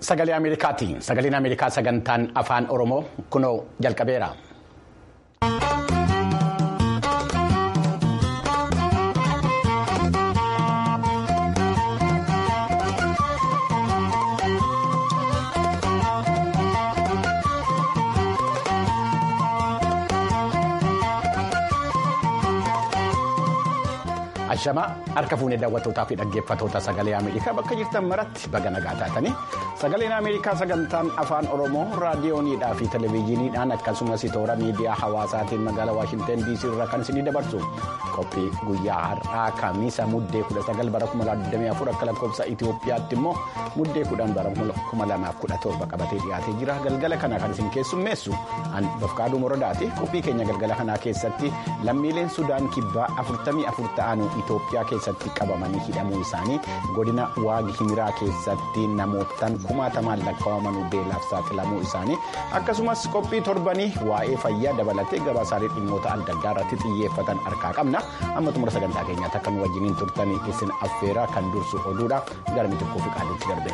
sagalee Ameerikaati. Sagaleen Ameerikaa sagantaan afaan Oromoo kunoo jalqabeera. Ashamaa harka fuunee daawwattootaa fi dhaggeeffattoota sagalee Ameerikaa bakka jirtan maratti baga nagaa taatanii sagaleen Ameerikaa sagantaan afaan Oromoo raadiyooniidhaa fi televezyiiniidhaan akkasumas toora miidiyaa hawaasaatiin magaalaa Waashinten DC irraa kan isinii dabarsu qophii guyyaa har'aa kamiisa muddee 19 bara 2024 akka lakkoofsa Itoophiyaatti immoo muddee 10 bara 2017 qabatee dhiyaatee jira galgala kana kan isin keessummeessu an bafqaaduu moradaati qophii keenya galgala kanaa keessatti lammiileen Sudaan kibbaa 44 ta'an. Itoophiyaa keessatti qabamanii hidhamuu isaanii godina waagi himiraa keessatti namootaan kumaatamaan lakkaa'amanuu beelaaf saaxilamuu isaanii akkasumas qophii torbanii waa'ee fayyaa dabalatee gabaasaalee dhimmoota adda addaa irratti xiyyeeffatan harkaa qabna amma xumura sagantaa keenyaatti akka nu wajjiniin turtanii isin affeeraa kan dursu oduudha gara mitikkuu fi qaaliitti darbe.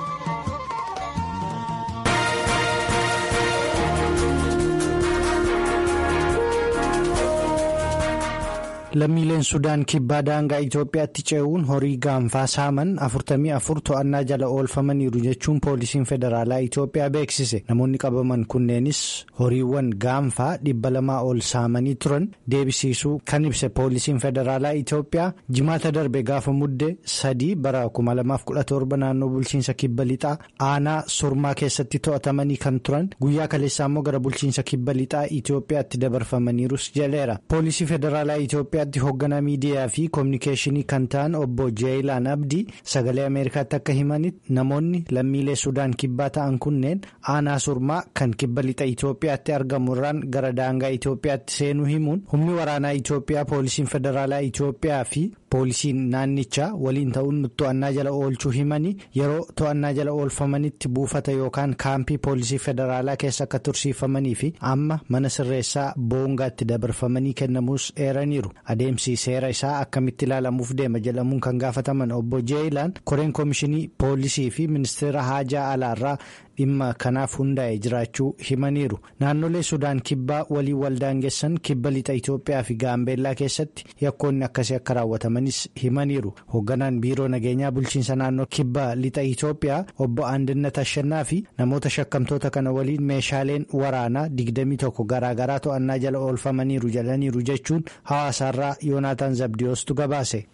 lammiileen sudaan kibbaa daangaa itoophiyaatti ce'uun horii gaanfaa saaman 44 to'annaa jala oolfamaniiru jechuun poolisiin federaalaa itoophiyaa beeksise namoonni qabaman kunneenis horiiwwan gaanfaa dhibba lamaa ol saamanii turan deebisiisuu kan ibse poolisiin federaalaa itoophiyaa jimaata darbe gaafa mudde sadii bara 2017 naannoo bulchiinsa kibba lixaa aanaa surmaa keessatti to'atamanii kan turan guyyaa kaleessaa immoo gara bulchiinsa kibba lixaa itoophiyaatti dabarfamaniirus jedheera poolisii federaalaa itoophiyaa. hoogganaa miidiyaa fi koominikeeshinii kan ta'an obbo jeeyilaan abdii sagalee ameerikaatti akka himanitti namoonni lammiilee sudaan kibbaa ta'an kunneen aanaa surmaa kan kibba lixa itoophiyaatti argamu irraan gara daangaa itoophiyaatti seenuu himuun humni waraanaa itoophiyaa poolisiin federaalaa itoophiyaa fi poolisiin naannichaa waliin ta'uun to'annaa jala oolchuu himanii yeroo to'annaa jala oolfamanitti buufata yookaan kaampii poolisii federaalaa keessa akka tursiifamanii fi amma mana sirreessaa boongaatti dabarfamanii kennamuus eeraniiru. adeemsi seera isaa akkamitti ilaalamuuf deema jedhamuun kan gaafataman obbo jeeyilaan koreen koomishinii poolisii fi ministeera haajaa alaarraa dhimma kanaaf hundaa'e jiraachuu himaniiru naannolee sudaan kibbaa waliin waldaangessan kibba lixa itoophiyaa fi gaambeellaa keessatti yakkoonni akkasii akka raawwatamanis himaniiru hoogganaan biiroo nageenyaa bulchiinsa naannoo kibba lixa itoophiyaa obbo Andinnat Ashannaa fi namoota shakkamtoota kana waliin meeshaaleen waraanaa 21 garaagaraa to'annaa jala oolfamaniiru jedhaniiru jechuun hawaasaarraa yoonaataan zabdiyoostu gabaase.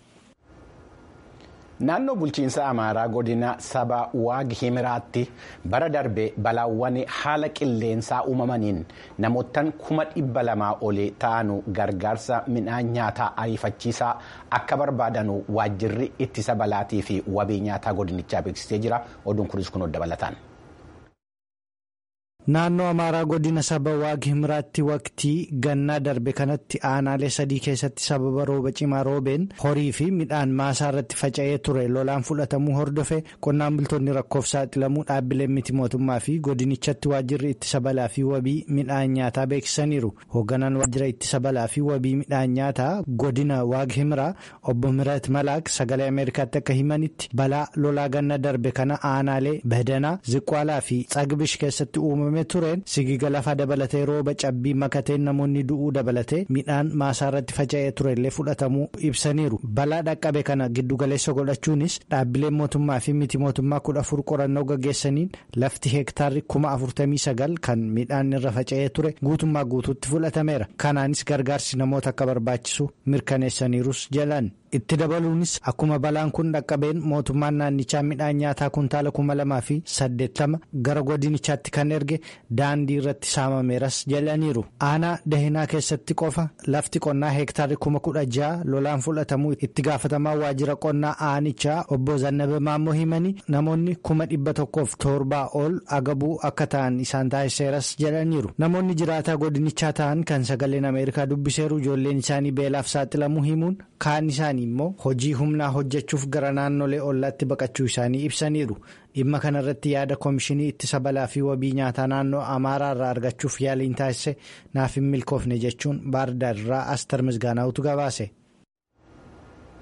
Naannoo bulchiinsa Amaaraa godina saba waag himiraatti bara darbe balaawwan haala qilleensaa uumamaniin namootaan kuma dhibba lamaa olii ta'anu gargaarsa midhaan nyaataa ariifachiisaa akka barbaadanu waajjirri ittisa balaatii fi wabii nyaataa godinichaa beeksisee jira. Oduun kunis kun dabalataan. Naannoo Amaaraa godina saba waag himiraatti waqtii gannaa darbe kanatti aanaalee sadii keessatti sababa rooba cimaa roobeen horii fi midhaan maasaa irratti faca'ee ture lolaan fudhatamuu hordofe qonnaan bultoonni rakkoof saaxilamuu dhaabbileen miti mootummaa fi godinichatti waajjirri ittisa balaa fi wabii midhaan nyaataa beeksisaniiru. Hoogganaan waajjira ittisa balaa fi wabii midhaan nyaataa godina waag himiraa obbo Mirat Malaak sagalee Ameerikaatti akka himanitti balaa lolaa ganna darbe kana aanaalee Badanaa, Ziqwaalaa fi Tsagbish keessatti uumame. tureen sigiga lafaa dabalatee rooba cabbii makateen namoonni du'uu dabalatee midhaan maasaa irratti faca'ee turellee fudhatamuu ibsaniiru balaa dhaqqabe kana giddugaleessa godhachuunis dhaabbileen mootummaa fi miti mootummaa kudha afur qorannoo gaggeessaniin lafti heektaarri kuma afurtamii sagal kan midhaan irra faca'ee ture guutummaa guutuutti fudhatameera kanaanis gargaarsi namoota akka barbaachisu mirkaneessaniirus jedhan. itti dabaluunis akkuma balaan kun dhaqqabeen mootummaan naannichaa midhaan nyaataa kuntaala kuma lamaa fi saddeettama gara godinichaatti kan erge daandii irratti saamameeras jedhaniiru aanaa dahinaa keessatti qofa lafti qonnaa heektaarri kuma kudha ja'a lolaan fudhatamuu itti gaafatamaa waajjira qonnaa aanichaa obbo Zannabe Maammoo himanii namoonni kuma dhibba tokkoof torbaa ol agabuu akka ta'an isaan taasiseeras jedhaniiru namoonni jiraataa godinichaa ta'an kan sagaleen ameerikaa dubbiseeru ijoolleen isaanii beelaaf saaxilamuu himuun kaan isaanii. immoo hojii humnaa hojjechuuf gara naannolee ollaatti baqachuu isaanii ibsaniiru dhimma kanarratti yaada koomishinii ittisa balaa fi wabii nyaataa naannoo amaaraa irraa argachuuf yaaliin taasise naaf hin milkoofne jechuun baardaar irraa astar misgaanaa'utu gabaase.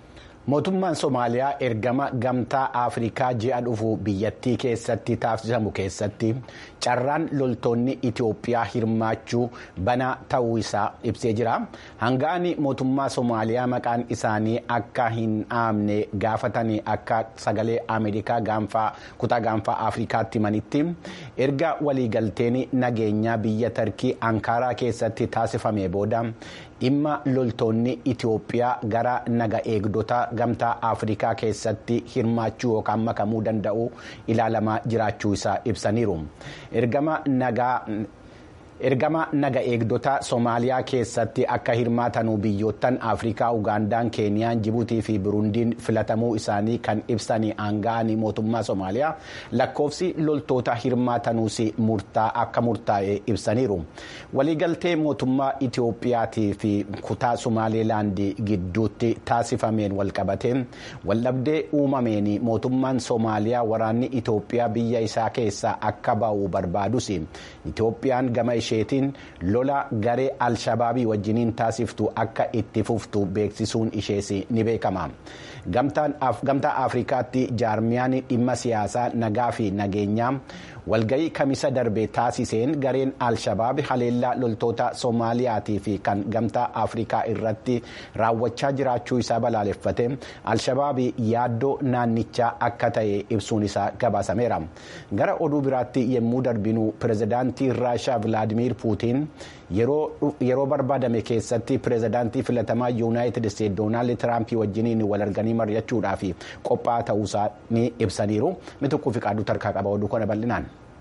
mootummaan somaaliyaa ergama gamtaa afrikaa ji'a dhufu biyyattii keessatti taasisamu keessatti carraan loltoonni itiyoophiyaa hirmaachuu banaa ta'uu isaa ibsee jira hangaa'anii mootummaa somaaliyaa maqaan isaanii akka hin dhaamne gaafatanii akka sagalee ameerikaa gaanfaa kutaa gaanfaa afrikaatti himanitti erga waliigalteen nageenyaa biyya tarkii ankaaraa keessatti taasifame booda dhimma loltoonni itiyoophiyaa gara naga eegdota gamtaa afrikaa keessatti hirmaachuu yookaan makamuu danda'u ilaalamaa jiraachuu isaa ibsaniiru ergama nagaa. ergama naga eegdota soomaaliyaa keessatti akka hirmaatanuu biyyoottan afrikaa ugaandaan keeniyaan jibuutii fi burundiin filatamuu isaanii kan ibsanii aanga'anii mootummaa soomaaliyaa lakkoofsi loltoota hirmaatanuus murtaa akka murtaa'e ibsaniiru waliigaltee mootummaa itiyoophiyaatii fi kutaa somaalilaandii gidduutti taasifameen walqabate waldhabdee uumameen mootummaan soomaaliyaa waraanni itiyoophiyaa biyya isaa keessaa akka ba'u barbaadus itiyoophiyaan gama isheetiin lola garee alshabaabii wajjiniin taasiftu akka itti fuftu beeksisuun ishees ni beekama gamtaa afrikaatti jaarmiyaan dhimma siyaasaa nagaa fi nageenyaa walga'ii kamisa darbe taasiseen gareen alshabaab haleellaa loltoota soomaaliyaatii fi kan gamtaa afrikaa irratti raawwachaa jiraachuu isaa balaaleffate alshabaab yaaddoo naannichaa akka ta'e ibsuun isaa gabaasameera gara oduu biraatti yommuu darbinu pirezidaantii raashaa vilaadimiir puutiin yeroo barbaadame keessatti pirezidaantii filatamaa yuunaayitid isteetsi doonaald tiraampii wajjiniin wal arganii mari'achuudhaaf qophaa'aa ta'uusaa ni ibsaniiru mituquu fi qaaduu tarkaa qaba oduu kana bal'inaan.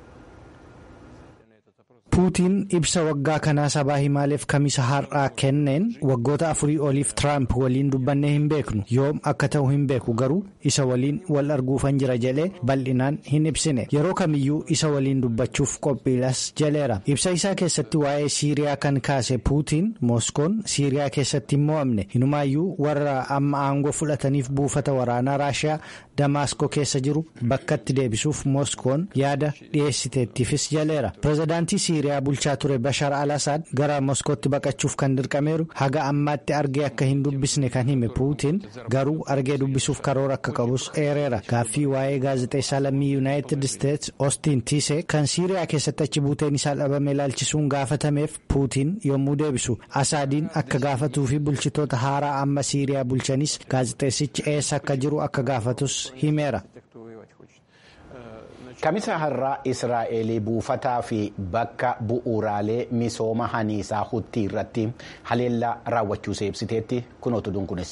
puutiin ibsa waggaa kanaa sabaa himaaleef kamisa har'aa kenneen waggoota afurii oliif tiraamp waliin dubbannee hin beeknu yoom akka ta'u hin beeku garuu isa waliin wal arguufan jira jedhee bal'inaan hin ibsine yeroo kamiyyuu isa waliin dubbachuuf qophiilas jedheera ibsa isaa keessatti waa'ee siiriyaa kan kaase puutiin mooskoon siiriyaa keessatti hin mo'amne hinumaayyuu warra amma aangoo fudhataniif buufata waraanaa raashiyaa damaaskoo keessa jiru bakkatti deebisuuf mooskoon yaada dhiyeessiteettiifis jedheera pirezidaantii siiriyaa bulchaa ture bashar al-asaad gara moskootti baqachuuf kan dirqameeru haga ammaatti argee akka hin dubbisne kan hime puutiin garuu argee dubbisuuf karoora akka qabus eereera gaaffii waa'ee gaazexeessaa lammii yuunaayitid isteetsi ostiin tiisee kan siiriyaa keessatti achi buuteen isaa dhabame ilaalchisuun gaafatameef puutiin yommuu deebisu asaadiin akka gaafatuu fi bulchitoota haaraa amma siiriyaa bulchanis gaazexeessichi eessa akka jiru akka gaafatus himeera. kamisa har'aa israa'el buufataa fi bakka bu'uuraalee misooma haniisaa hutti irratti haleellaa raawwachuu ibsiteetti kunootu dunkunis.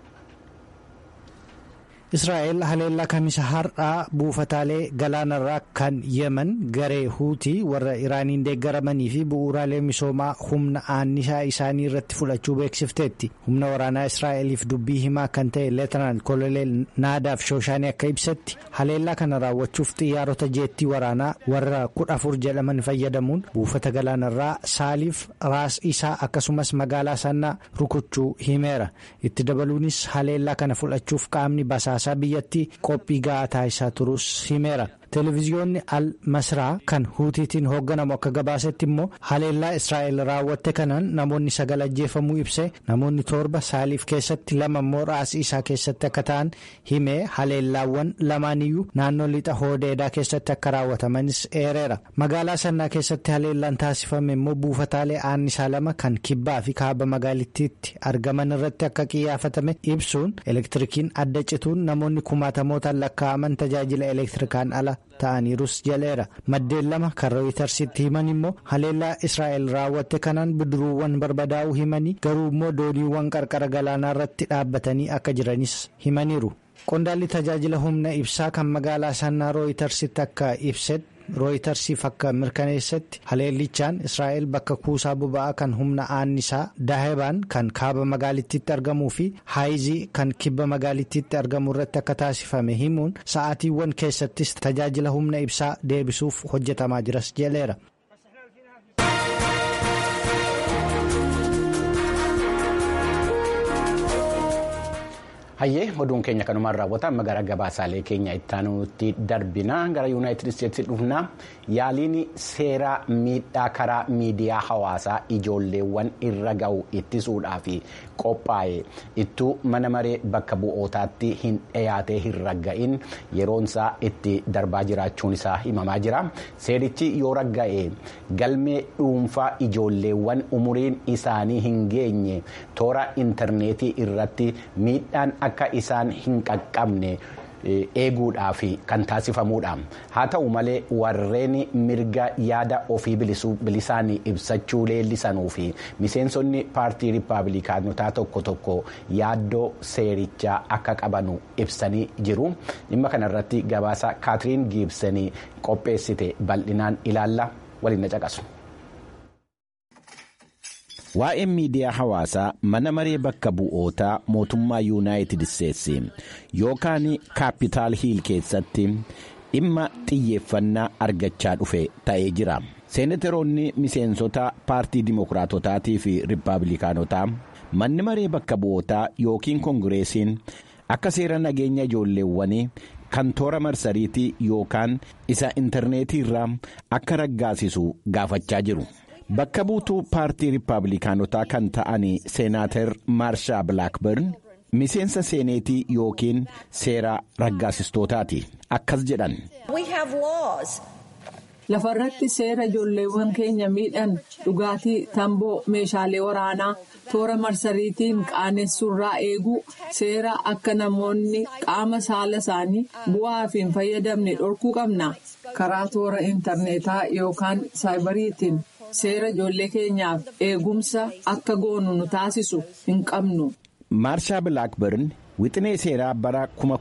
israa'el haleellaa kamisa har'aa buufataalee galaanarraa kan yeman garee huutii warra iraaniin deeggaramanii fi bu'uuraalee misoomaa humna annisaa isaanii irratti fudhachuu beeksifteetti humna waraanaa israa'eliif dubbii himaa kan ta'e leetanaan koloneel naadaaf shooshaanii akka ibsetti haleellaa kana raawwachuuf xiyyaarota jeettii waraanaa warra kudha afur jedhaman fayyadamuun buufata galaanarraa saaliif raas isaa akkasumas magaalaa sannaa rukuchuu himeera itti dabaluunis haleellaa kana fudhachuuf qaamni basaasa. biyyattii qophii ga'aa taasisaa turus himeera. televiziyoonni al masraa kan huutiitiin hoogganamu akka gabaasetti immoo haleellaa israa'el raawwatte kanaan namoonni sagal ajjeefamuu ibse namoonni torba saaliif keessatti lama immoo raasii isaa keessatti akka ta'an himee haleellaawwan lamaaniyyuu naannoo lixa hoodeedaa keessatti akka raawwatamanis eereera magaalaa sannaa keessatti haleellaan taasifame immoo buufataalee annisaa lama kan kibbaa fi kaaba magaalittiitti argaman irratti akka qiyyafatame ibsuun elektirikiin adda cituun namoonni kumaatamootaan lakkaa'aman tajaajila elektirikaan ala. ta'aniirus jaleera maddeen lama kan rooyitersitti himan immoo haleellaa israa'el raawwatte kanaan bidiruuwwan barbadaa'uu himanii garuu immoo dooniiwwan qarqara galaanaa irratti dhaabbatanii akka jiranis himaniiru qondaalli tajaajila humna ibsaa kan magaalaa sannaa rooyitersitti akka ibsetti. rooyitersiif akka mirkaneessatti haleellichaan israa'el bakka kuusaa boba'aa kan humna annisaa daahebaan kan kaaba magaalittiitti argamuu fi haayizii kan kibba magaalittiitti argamu irratti akka taasifame himuun sa'aatiiwwan keessattis tajaajila humna ibsaa deebisuuf hojjetamaa jiras jedheera. Hayyee oduun keenya kanumaan raawwata amma gara gabaasaalee keenya ittaanutti darbina gara yuunaayitid isteetsi dhufna yaaliin seeraa miidhaa karaa miidiyaa hawaasaa ijoolleewwan irra ga'u ittisuudhaaf qophaa'e ittuu mana maree bakka bu'ootaatti hin dhiyaatee hin ragga'in yeroonsaa itti darbaa jiraachuun isaa himamaa jira seerichi yoo ragga'e galmee dhuunfaa ijoolleewwan umuriin isaanii hin geenye toora intarneetii irratti miidhaan akka isaan hin qaqqabne eeguudhaaf kan taasifamuudha haa ta'u malee warreen mirga yaada ofii bilisaan ibsachuu leellisanuu fi miseensonni paartii riippaabilikaanotaa tokko tokko yaaddoo seerichaa akka qabanu ibsanii jiru dhimma kanarratti gabaasa kaatiriin giibsanii qopheessite bal'inaan ilaalla waliin na caqasu. Waa'een miidiyaa hawaasaa mana maree bakka bu'ootaa mootummaa yuunaayitid isteetsi yookaan kaapitaal hiil keessatti dhimma xiyyeeffannaa argachaa dhufe ta'ee jira. Seenateroonni miseensota paartii dimokiraatotaatii fi riippaabilikaanotaa manni maree bakka bu'ootaa yookiin koongireesiin akka seera nageenya ijoolleewwanii kan toora marsariitii yookaan isa intarneetii irraa akka raggaasisu gaafachaa jiru. Bakka buutuu paartii riippaabilikaanotaa kan ta'an seenaatar maarshaa bilaakbirn miseensa seeneetii yookiin seera raggaasistootaati akkas jedhan. Lafarratti seera ijoolleewwan keenya miidhan dhugaatii tamboo meeshaalee waraanaa toora marsariitiin qaanessuurraa eeguu seera akka namoonni qaama saala isaanii bu'aaf hin fayyadamne dhorkuu qabna karaa toora intarneetaa yookaan saayibariitiin. seera ijoollee keenyaaf eegumsa akka goonu nu taasisu hin qabnu. maarshaa bilaakbirn wixinee seeraa bara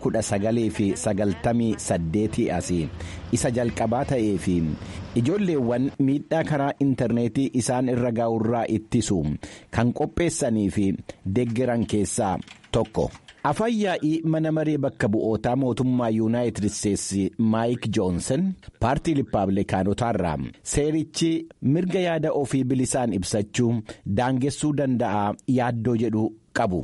1998 asii isa jalqabaa ta'ee fi ijoolleewwan miidhaa karaa intarneetii isaan irra gaa'urraa ittisu kan qopheessanii fi deeggaran keessaa tokko. afaan yaa'ii mana maree bakka bu'ootaa mootummaa yuunaayitid isteetsi maayik joonsan paartii riippaabilikaanotaarraa seerichi mirga yaada ofii bilisaan ibsachuu daangessuu danda'a yaaddoo jedhu qabu.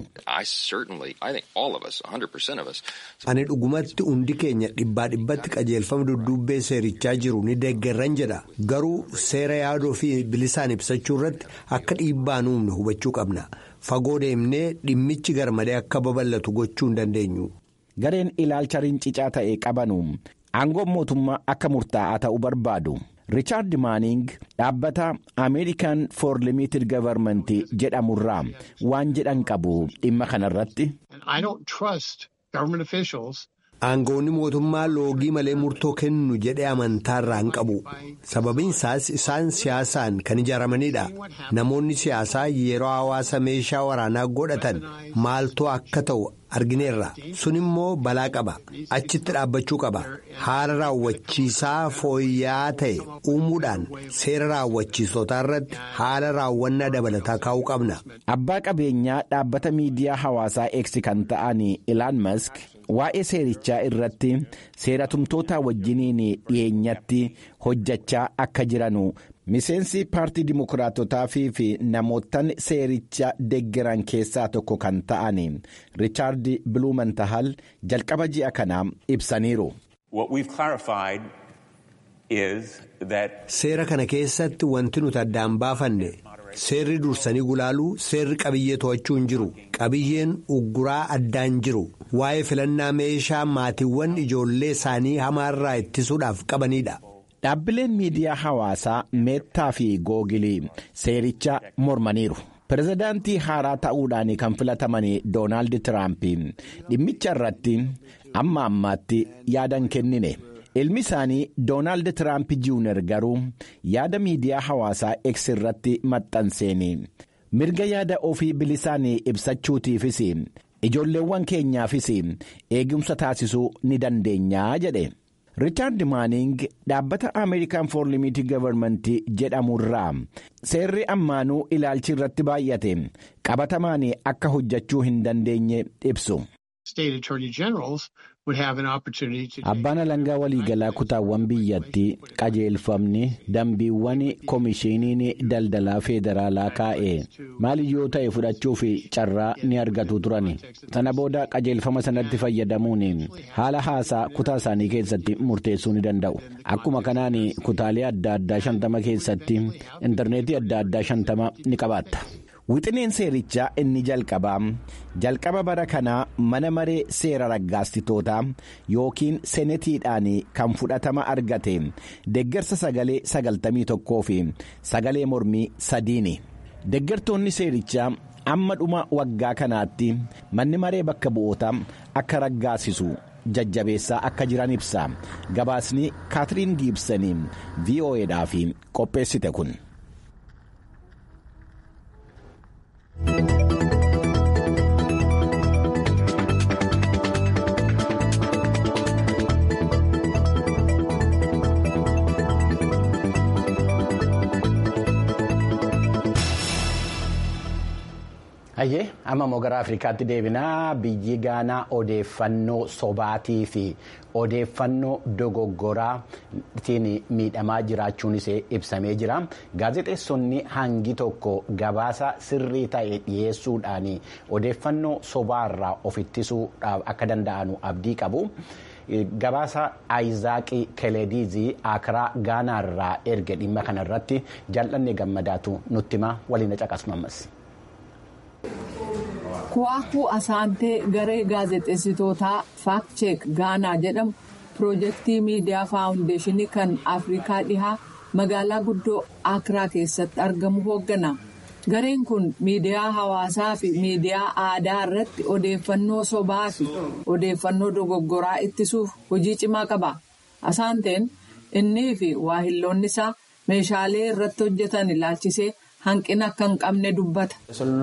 ani dhugumatti hundi keenya dhibbaa dhibbatti qajeelfama dudduubbee seerichaa jiru ni deeggarran jedha garuu seera yaada ofii bilisaan ibsachuu irratti akka dhiibbaa nuumne hubachuu qabna. fagoo deemnee dhimmichi garmalee akka babal'atu gochuu hin dandeenyu. gareen ilaalcha rincicaa ta'e qabanu aangoon mootummaa akka murtaa'aa ta'uu barbaadu riichaard maaning dhaabbata ameerikaan for limited gavarmentii jedhamurraa waan jedhan qabu dhimma kanarratti. aangoonni mootummaa loogii malee murtoo kennu jedhee amantaarraa hin qabu sababiin isaas isaan siyaasaan kan ijaaramanidha namoonni siyaasaa yeroo hawaasa meeshaa waraanaa godhatan maaltu akka ta'u argineerra sun immoo balaa qaba achitti dhaabbachuu qaba haala raawwachiisaa fooyya'aa ta'e uumuudhaan seera raawwachiisotaa irratti haala raawwannaa dabalataa kaa'uu qabna. abbaa qabeenyaa dhaabbata miidiyaa hawaasaa eegsi kan ta'an ilaan mask. waa'ee seerichaa irratti seeratumtoota wajjiniin dhiyeenyatti hojjechaa akka jiranu miseensi paartii dimokiraatotaa fi namootan seericha deeggaran keessaa tokko kan ta'an riichaard biluumantahal jalqaba ji'a kanaa ibsaniiru. seera kana keessatti wanti nuti addaan baafanne. seerri dursanii gulaaluu seerri qabiyyee to'achuu hin jiru qabiyyeen ugguraa addaan jiru waa'ee filannaa meeshaa maatiiwwan ijoollee isaanii hamaarraa ittisuudhaaf qabanidha. dhaabbileen miidiyaa hawaasaa meettaa fi googilii seericha mormaniiru. pirezidaantii haaraa ta'uudhaan kan filataman doonaald tiraamp dhimmicha irratti amma ammaatti yaadan kennine. ilmi isaanii doonaald tiraamp juuner garuu yaada miidiyaa hawaasaa X irratti maxxanseen mirga yaada ofii bilisaan ibsachuutiifis ijoolleewwan keenyaafis eegumsa taasisuu ni dandeenyaa jedhe riichaard maaning dhaabbata ameerikaan for limited gavarmentii jedhamurraa seerri ammaanuu ilaalchi irratti baay'ate qabatamaan akka hojjechuu hin dandeenye ibsu. Abbaan alangaa waliigalaa kutaawwan biyyattii qajeelfamni dambiiwwan koomishiniin daldalaa federaalaa kaa'e maaliyyoo ta'e fudhachuuf carraa ni argatu turan sana booda qajeelfama sanatti fayyadamuun haala haasaa kutaa isaanii keessatti murteessuu ni danda'u akkuma kanaan kutaalee adda addaa shantama keessatti intarneetii adda addaa shantama ni qabaatta. Wixineen seerichaa inni jalqabaa jalqaba bara kanaa mana maree seera raggaastitootaa yookiin senetiidhaan kan fudhatama argate deeggarsa sagalee sagaltamii tokkoo fi sagalee mormii sadiini. Deeggartoonni seerichaa amma dhuma waggaa kanaatti manni maree bakka bu'ootaa akka raggaasisu jajjabeessaa akka jiran ibsa gabaasni kaatiriin giibsanii vo'edhaaf qopheessite kun. Hayyee amma immoo gara Afrikaatti deebinaa biyyi Gaanaa odeeffannoo sobaatii fi odeeffannoo dogoggoraatiin miidhamaa jiraachuun ishee ibsamee jira. Gaazexeessonni hangi tokko gabaasa sirrii ta'e dhiyeessuudhaan odeeffannoo sobaarraa of ittisuudhaaf akka danda'anu abdii qabu. Gabaasa Ayizaaqii Keleediizii Akiraa Gaanaarraa erge dhimma kanarratti jal'annee gammadaatu nutti hima waliin caqasnammas. Kuwaakuu Asaantee garee gaazexeessitootaa Faakcheek Gaanaa jedhamu piroojeektii miidiyaa faawundeeshinii kan Afrikaa dhihaa magaalaa guddoo Akiraa keessatti argamu hooggana. Gareen kun miidiyaa hawaasaa fi miidiyaa aadaa irratti odeeffannoo sobaa fi odeeffannoo dogoggoraa ittisuuf hojii cimaa qaba. Asaanteen innii fi waahilloonni isaa meeshaalee irratti hojjetan ilaalchisee. hanqina akka hin qabne dubbata.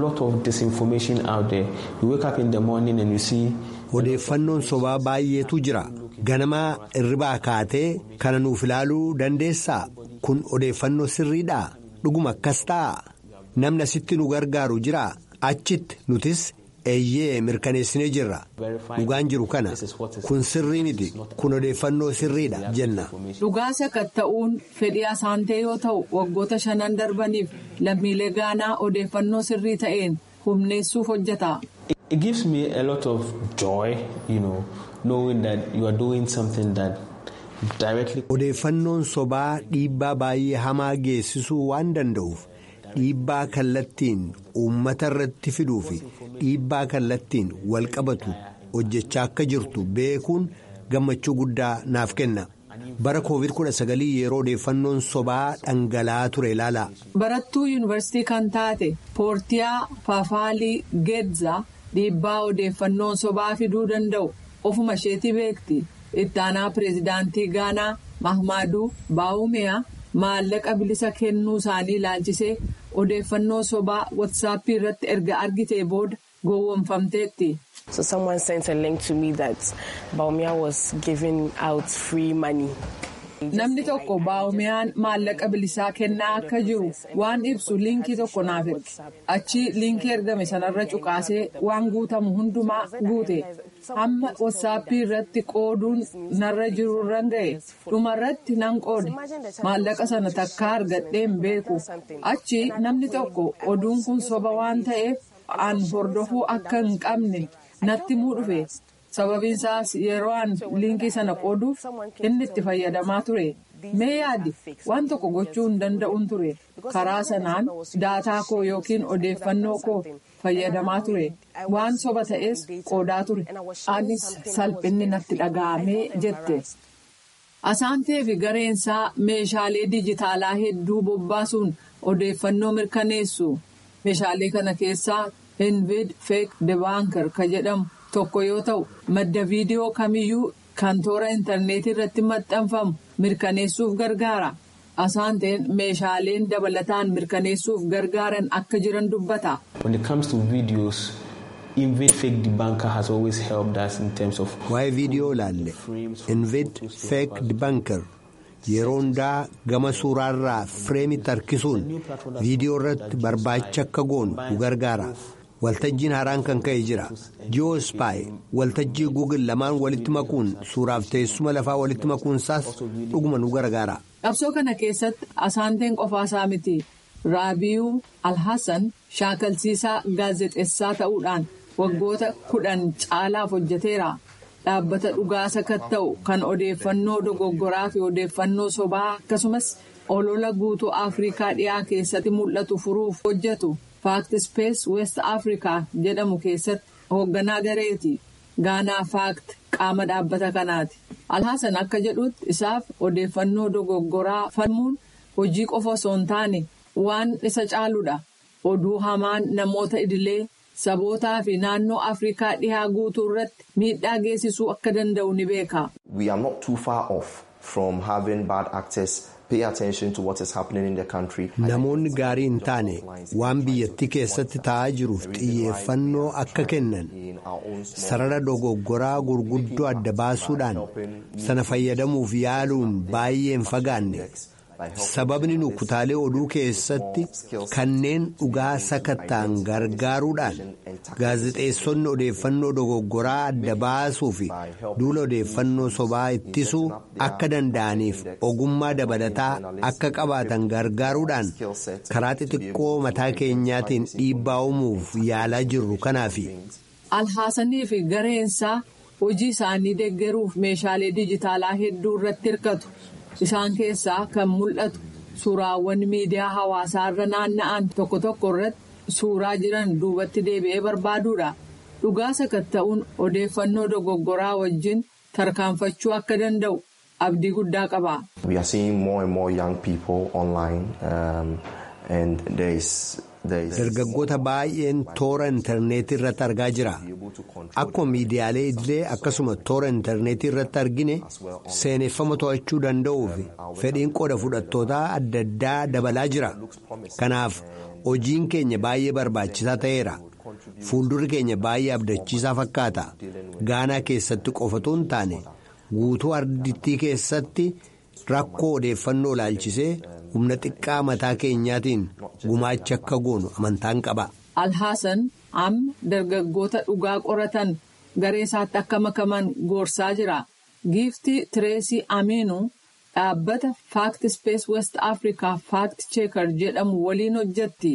Odeeffannoon sobaa baay'eetu jira. Ganamaa irribaa kaatee kana nuuf ilaaluu dandeessaa? Kun odeeffannoo sirriidhaa? Dhuguma akkas ta'a? Namni asitti nu gargaaru jiraa? Achitti nutis eeyyee mirkaneessinee jirra. Dhugaan jiru kana. Kun sirrii miti. Kun odeeffannoo sirriidha jenna. Dhugaa sakatta'uun fedhii asaantee yoo ta'u waggoota shanan darbaniif lammiilee gaanaa odeeffannoo sirrii ta'een humneessuuf hojjeta. It gives me a lot of joy, you know, knowing that you are doing something that directly. Odeeffannoon sobaa dhiibbaa baay'ee hamaa geessisuu waan danda'uuf. Dhiibbaa kallattiin uummata irratti fiduu fi dhiibbaa kallattiin wal qabatu hojjechaa akka jirtu beekuun gammachuu guddaa naaf kenna. Bara COVID-19 yeroo odeeffannoon sobaa dhangala'aa ture ilaala. Barattuu yuunivarsiitii kan taate Poortiyaa Faafaalii Geedza dhiibbaa odeeffannoon sobaa fiduu danda'u ofuma isheetii beekti. Ittaanaa pireezidaantii Gaanaa Mahmaaduu Baawumeyaa maallaqa bilisa kennuu isaanii ilaalchisee. odeeffannoo sobaa watsaappii irratti erga argitee booda gowwoomfamteetti. So someone sent a link to me that Baumia was giving out free money. Namni tokko baawumiyaan maallaqa bilisaa kennaa akka jiru waan ibsu liinkii tokko naaf erge. Achi liinkii ergame sanarra cuqaasee waan guutamu hundumaa guute. Hamma watsaappii irratti qooduun narra jirurran ga'e. Dhumarratti nan qoode. Maallaqa sana takkaa argadheen beeku. Achi namni tokko oduun kun soba waan ta'eef an hordofuu akka hin qabne natti muu dhufe. sababiin isaas yeroo an liinkii sana qooduuf inni itti fayyadamaa ture mee yaadi waan tokko gochuu hin danda'uun ture karaa sanaan daataa koo yookiin odeeffannoo koo fayyadamaa ture waan soba ta'es qoodaa ture anis salphinni natti dhaga'amee jette. asaantee fi gareensaa meeshaalee dijitaalaa hedduu bobbaasuun odeeffannoo mirkaneessu meeshaalee kana keessaa invid feek debaanker ka jedhamu. tokko yoo ta'u madda viidiyoo kamiyyuu kan toora intarneetii irratti maxxanfamu mirkaneessuuf gargaara asaanteen meeshaaleen dabalataan mirkaneessuuf gargaaran akka jiran dubbata. When it comes to videos, Invid Fake Debunker has always helped us in terms of. Waa'ee viidiyoo ilaalle Invid Fake Debunker yeroo hundaa gama suuraarraa fireemitti harkisuun viidiyoo irratti barbaacha akka goonu nu gargaara. waltajjiin haaraan kan ka'e jira ji'oospaay waltajjii guugil lamaan walitti makuun suuraaf teessuma lafaa walitti makuunsaas dhuguma nu gargaara. qabsoo kana keessatti asaanteen qofaasaa miti raabiyuu alhassan shaakalsiisaa gaazexeessaa ta'uudhaan waggoota kudhan caalaaf hojjeteera dhaabbata dhugaa sakatta'u kan odeeffannoo dogoggoraa fi odeeffannoo sobaa akkasumas olola guutuu afrikaa dhiyaa keessatti mul'atu furuuf hojjetu. faakti space west africa jedhamu keessatti hoogganaa gareeti gaanaa faakti qaama dhaabbata kanaati alhaasan akka jedhutti isaaf odeeffannoo dogoggoraa falmuun hojii qofa osoo hin taane waan isa caaludha oduu hamaan namoota idilee sabootaa fi naannoo afrikaa dhihaa guutuu irratti miidhaa geessisuu akka danda'u ni beeka. we are not too far off from having bad actors. Namoonni gaarii hin taane waan biyyattii keessatti ta'aa jiruuf xiyyeeffannoo akka kennan sarara dogoggoraa gurguddoo adda baasuudhaan sana fayyadamuuf yaaluun baay'ee hin fagaanne sababni nu kutaalee oduu keessatti kanneen dhugaa sakatta'an gargaaruudhaan gaazexeessonni odeeffannoo dogoggoraa adda baasuu fi duula odeeffannoo sobaa ittisuu akka danda'aniif ogummaa dabalataa akka qabaatan gargaaruudhaan karaa xixiqqoo mataa keenyaatiin dhiibbaa uumuuf yaalaa jirru kanaafi. alhaasanii fi gareensaa hojii isaanii deeggaruuf meeshaalee dijitaalaa hedduu irratti hirkatu. isaan keessaa kan mul'atu suuraawwan miidiyaa hawaasaa irra naanna'an tokko tokko irratti suuraa jiran duubatti deebi'ee barbaaduudha dhugaa sakatta'uun odeeffannoo dogoggoraa wajjin tarkaanfachuu akka danda'u abdii guddaa qaba. dargaggoota baay'een toora intarneetii irratti argaa jira akkuma miidiyaalee idilee akkasuma toora intarneetii irratti argine seeneffama to'achuu danda'uuf fedhiin qooda fudhattootaa adda addaa dabalaa jira kanaaf hojiin keenya baay'ee barbaachisaa ta'eera fuuldurri keenya baay'ee abdachiisaa fakkaata gaanaa keessatti qofatu hin taane guutuu ardittii keessatti rakkoo odeeffannoo ilaalchisee. humna xiqqaa mataa keenyaatiin gumaacha akka goonu amantaan qaba. alhaasan amma dargaggoota dhugaa qoratan garee isaatti akka makaman gorsaa jira giiftii tireesii amiinuu dhaabbata faakti space west africa faakti cheekar jedhamu waliin hojjetti.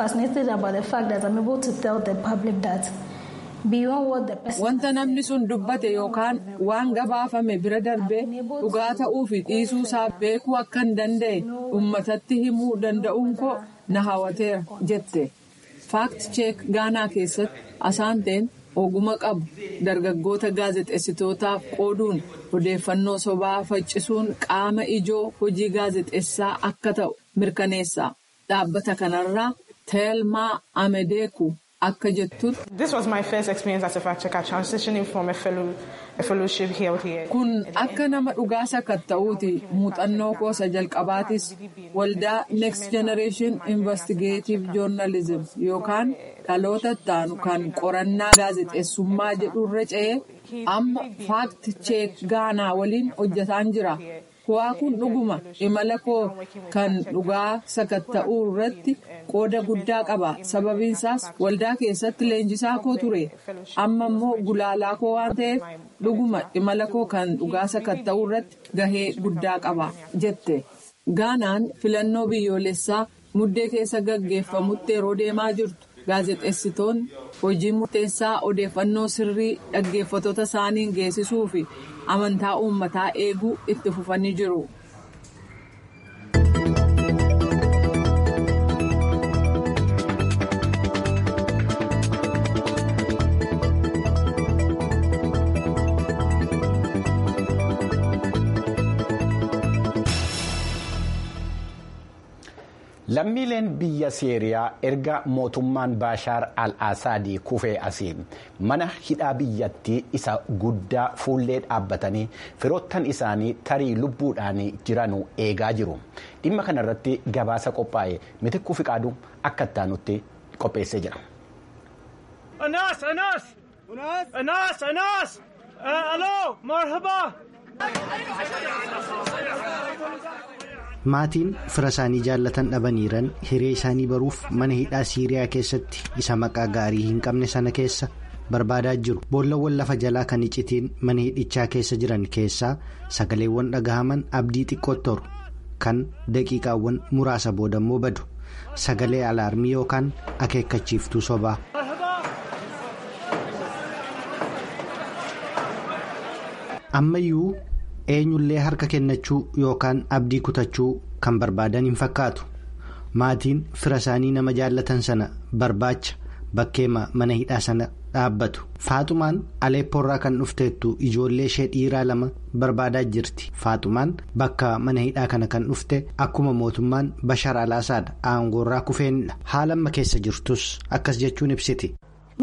Wanta namni sun dubbate yookaan waan gabaafame bira darbee dhugaa ta'uu fi dhiisuu isaa beekuu akka hin danda'e uummatatti himuu danda'uun koo na hawwateera jette. Faakti cheek gaanaa keessatti asaanteen oguma qabu dargaggoota gaazexeessitootaaf qooduun odeeffannoo sobaa faccisuun qaama ijoo hojii gaazexeessaa akka ta'u mirkaneessa. Dhaabbata kanarraa Teelmaa Amedeeku. Akka jettutti. Kun akka nama dhugaa sakatta'uuti muuxannoo koosa jalqabaatis waldaa Next Generation Investigative Journalism yookaan dhaloota ittaanu kan qorannaa gaazexeessummaa jedhurra ce'ee amma faakti cheek gaanaa waliin hojjetaan jira. Kuwaa kun dhuguma imala koo kan dhugaa sakatta'uu irratti qooda guddaa qaba. Sababiin isaas waldaa keessatti leenjisaa koo ture. Amma immoo gulaalaa koo waan ta'eef dhuguma imala koo kan dhugaa sakatta'uu irratti gahee guddaa qaba jette. Gaanaan filannoo biyyoolessaa muddee keessa gaggeeffamutti yeroo deemaa jirtu. Gaazexeessitoonni hojii murteessaa odeeffannoo sirrii dhaggeeffattoota isaaniin geessisuu fi amantaa uummataa eeguu itti fufanii jiru. lammiileen biyya seeriyaa erga mootummaan baashaar al-asaadii kufee asiin mana hidhaa biyyattii isa guddaa fuullee dhaabbatanii firoottan isaanii tarii lubbuudhaan jiranuu eegaa jiru dhimma kanarratti gabaasa qophaa'e mitikkuu fiqaaduu akka ittaanutti qopheessee jira. Anas Anas Anas Anas Aloo marhaba. maatiin fira isaanii jaallatan dhabaniiran hiree isaanii baruuf mana hidhaa siiriyaa keessatti isa maqaa gaarii hin qabne sana keessa barbaadaa jiru boollawwan lafa jalaa kan iccitiin mana hidhichaa keessa jiran keessaa sagaleewwan dhagahaman abdii xiqqootti toru kan daqiiqaawwan muraasa boodammoo badu sagalee alaarmii yookaan akeekkachiiftuu sobaa. ammayyuu eenyullee harka kennachuu yookaan abdii kutachuu kan barbaadan hin fakkaatu maatiin fira isaanii nama jaallatan sana barbaacha bakkeema mana hidhaa sana dhaabbatu faaxumaan aleeppoorraa kan dhufteettu ijoollee ishee dhiiraa lama barbaadaa jirti faaxumaan bakka mana hidhaa kana kan dhufte akkuma mootummaan bashar alaasaadha aangoorraa kufeenidha haala amma keessa jirtus akkas jechuun ibsiti.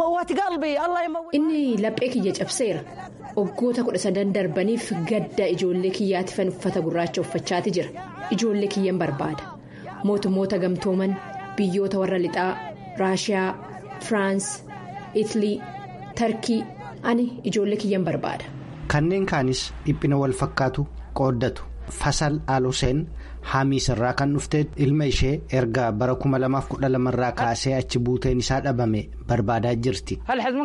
inni laphee kiyya cabseera waggoota kudha sadan darbaniif gadda ijoollee kiyyaatifan uffata gurraacha uffachaati jira ijoollee kiyyan barbaada mootummoota gamtooman biyyoota warra lixaa raashiyaa firaans itilii tarkii ani ijoollee kiyyan barbaada. kanneen kaanis dhiphina wal fakkaatu qooddatu fasal aluseen haamiis irraa kan dhufte ilma ishee erga bara 2012 irraa kaasee achi buuteen isaa dhabame barbaadaa jirti.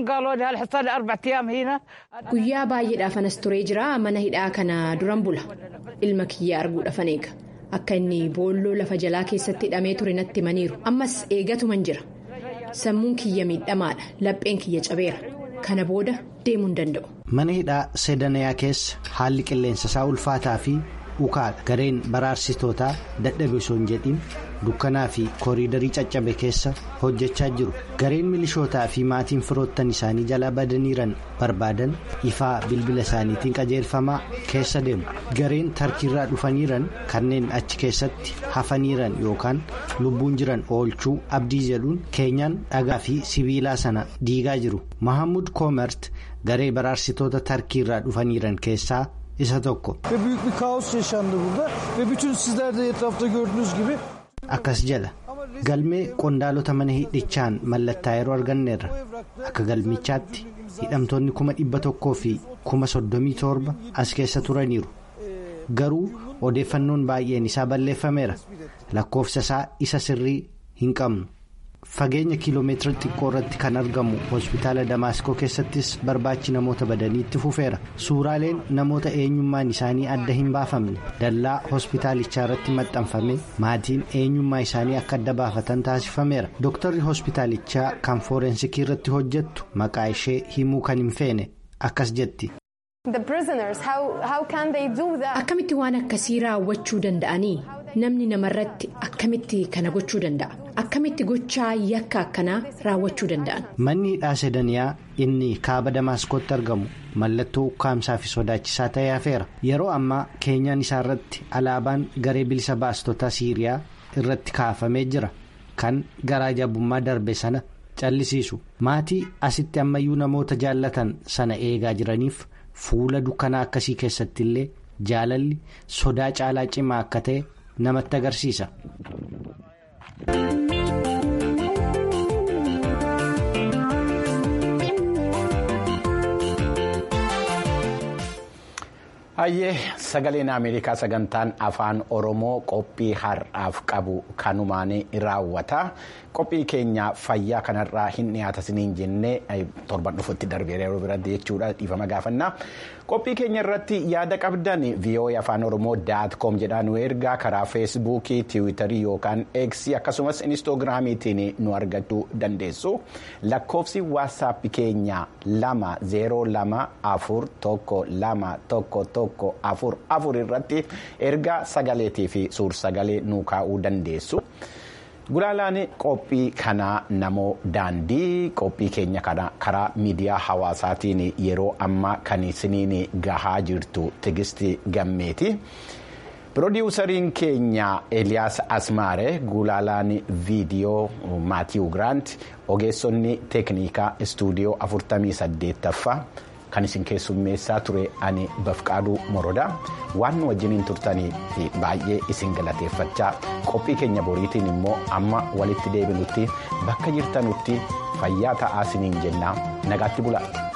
guyyaa baay'eedhaaf anas turee jira mana hidhaa kana duran bula ilma kiyya arguudhaafan eega akka inni boolloo lafa jalaa keessatti hidhamee ture natti himaniiru ammas eegatuman jira sammuun kiyya miidhamaadha lapheen kiyya cabeera kana booda deemuu hin danda'u. mana hidhaa sedanayaa keessa haalli qilleensa isaa ulfaataa fi. ukaadha gareen baraarsitootaa dadhabe osoo hin jedhin dukkanaa fi kooriidarii caccabe keessa hojjechaa jiru gareen milishootaa fi maatiin firoottan isaanii jalaa badaniiran barbaadan ifaa bilbila isaaniitiin qajeelfamaa keessa deemu gareen tarkiirraa dhufaniiran kanneen achi keessatti hafaniiran yookaan lubbuun jiran oolchuu abdii jedhuun keenyaan dhagaa fi sibiilaa sana diigaa jiru mahamud koomert garee baraarsitoota tarkiirraa dhufaniiran keessaa. isa tokko. akkas jedha galmee qondaalota mana hidhichaan mallattaa yeroo arganneerra akka galmichaatti hidhamtoonni kuma dhibba tokkoo fi kuma soddomii torba as keessa turaniiru garuu odeeffannoon baay'een isaa balleeffameera lakkoofsa isaa isa sirrii hin qabnu. fageenya kiiloomeetira xiqqoo irratti kan argamu hospitaala damaasqoo keessattis barbaachi namoota badanii itti fufeera suuraaleen namoota eenyummaan isaanii adda hin baafamne dallaa hospitaalichaa irratti maxxanfame maatiin eenyummaa isaanii akka adda baafatan taasifameera dooktarri hospitaalichaa kan fooreensikii irratti hojjettu maqaa ishee himuu kan hin feene akkas jetti. akkamitti waan akkasii raawwachuu danda'anii namni namarratti akkamitti kana gochuu danda'a akkamitti gochaa yakka akkanaa raawwachuu danda'an. manni hidhaa sedaniyaa inni kaaba damaasqootti argamu mallattoo ukkaamsaa fi sodaachisaa ta'ee hafeera yeroo ammaa keenyaan isaa irratti alaabaan garee bilisa baastota siiriyaa irratti kaafamee jira kan garaa jabummaa darbe sana callisiisu maatii asitti ammayyuu namoota jaallatan sana eegaa jiraniif. fuula dukkanaa akkasii keessatti illee jaalalli sodaa caalaa cimaa akka ta'e namatti agarsiisa. Hayyee sagaleen Ameerikaa sagantaan afaan Oromoo qophii har'aaf qabu kanumaan raawwata. Qophii keenya fayyaa kanarraa hin dhiyaata isiniin jennee torban dhufutti darbeera yeroo biratti jechuudha dhiifama gaafannaa. Qophii keenya irratti yaada qabdan VOA afaan Oromoo daat koom jedhaan nu ergaa karaa feesbuukii, tiwiitarii yookaan eeksii akkasumas inistoogiraamiitiin nu argachuu dandeessu. Lakkoofsi waatsaappii keenya lama zeeroo lama afur tokko lama tokko tokko afur afur irratti ergaa sagaleetii fi suur-sagalee nu kaa'uu dandeessu. Gulaalaan qophii kanaa namoo daandii qophii keenya kana karaa miidiyaa hawaasaatiin yeroo ammaa kan isiniin gahaa jirtu tigisti gammeeti. Pirodiwusariin keenya Eliyaas Asmaare gulaalaan viidiyoo Maatiiw Giraant ogeessonni teeknikaa istuudiyoo 48ffaa kan isin keessummeessaa ture ani bafqaaduu morodaa waan nu wajjiniin turtanii fi baay'ee isin galateeffachaa qophii keenya boriitiin immoo amma walitti deebinutti bakka jirtanutti fayyaa ta'aa isiniin jennaa nagaatti bulaa.